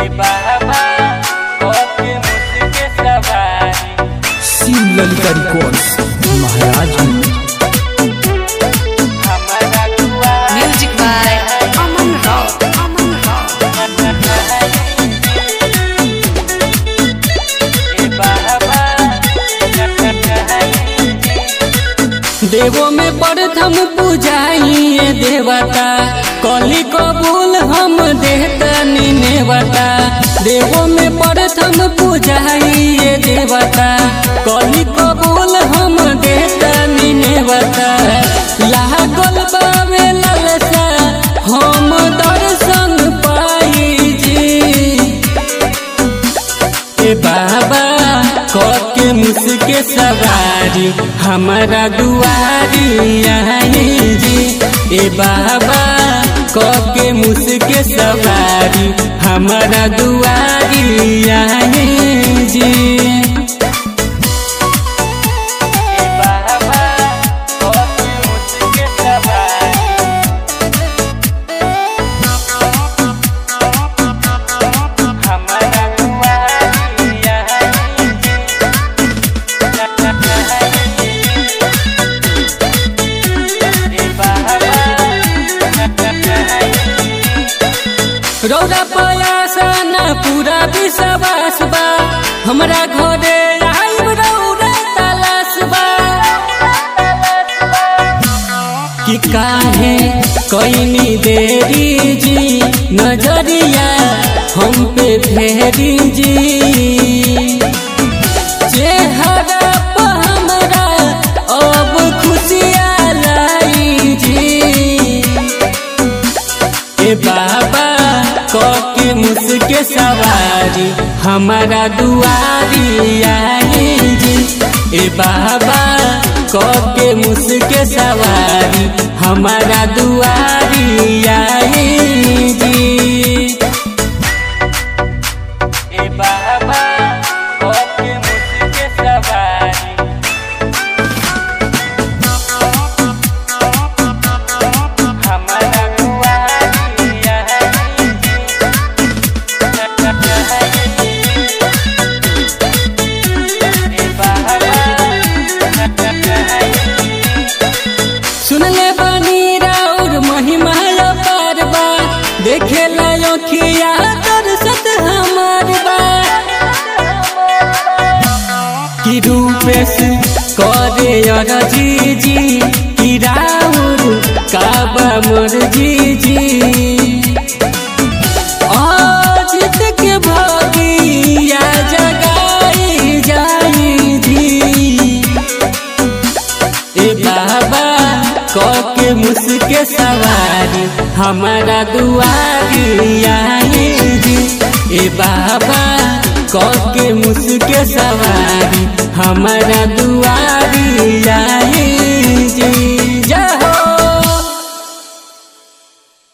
ए बाबा ओके मुझके सवारी शिव ललिता रिकॉर्ड्स महाराज हमारा दुआ Music by Aman Rao. Aman Rao. ए बाबा देवो में प्रथम पूजाइए देवता कली कबूल हम देतनी नेवता देवो में प्रथम पूजाइए देवता कली कबूल हम देतनी नेवता लागल बावे ललसा हम दर्शन पाई जी ए बाबा के मुझके सवारी हमारा दुआरी आई जी ए बाबा के मुझके सवारी हमारा दुआरी आई जी ए बाबा ओके मुझके सवारी हमारा दुआ ए बाबा रौरा पयासा न पूरा विश्वास बा हमरा घरे आइब रौरा तलाश बा कि काहे कईनी देरी जी नजरिया हम पे फेरी जी चेहरा पर हमरा अब खुशियाँ लाई जी ए बाबा के मुझके सवारी हमारा दुआरी आई जी ए बाबा के मुझके सवारी हमारा दुआरी आई जी ए बाबा ओके मुझके सवारी हमारा दुआ ए सुनले बानी राउर महिमा पार बा देखे लाखिया दर्शत हमार बा कि रूपेश करे अरजी जी कि राउर काबा मोर जी जी अजित के भगिया जगाई जाई जी ए बाबा के मुझके सवारी हमारा दुआरी आई जी ए बाबा के मुझके सवारी हमारा दुआरी आई